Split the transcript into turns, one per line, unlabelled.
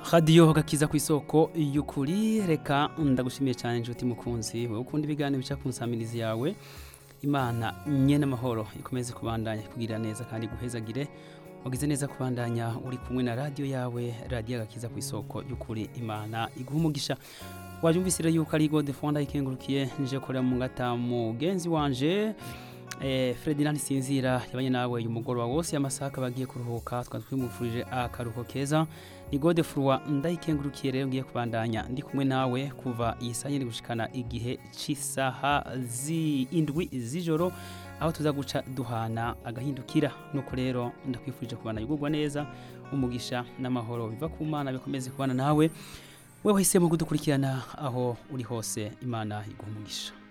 radiyo gakiza ku isoko y'ukuri reka ndagushimiye cyane inshuti mukunzi wowe ukunda ibiganiro bica ku nsamirizi yawe imana nye n'amahoro ikomeze kubandanya kugira neza kandi guhezagire wagize neza kubandanya uri kumwe na radiyo yawe radiyo gakiza ku isoko y'ukuri imana iguha umugisha wajumvise rero yuko ari gode fonda ikengurukiye nje korera mu ngata mugenzi wanje eh, Ferdinand Sinzira yabanye nawe uyu mugoroba wose amasaha akaba agiye kuruhuka twari twimufurije akaruhuko keza ni gode furwa ndayikengurukiye rero ngiye kubandanya ndi kumwe nawe kuva iyi saa nyine gushikana igihe c'isaha z'indwi z'ijoro aho tuza guca duhana agahindukira nuko rero ndakwifurije kubana yugurwa neza umugisha n'amahoro biva ku mana bikomeze kubana nawe wewe wahisemo kudukurikirana aho uri hose imana iguha umugisha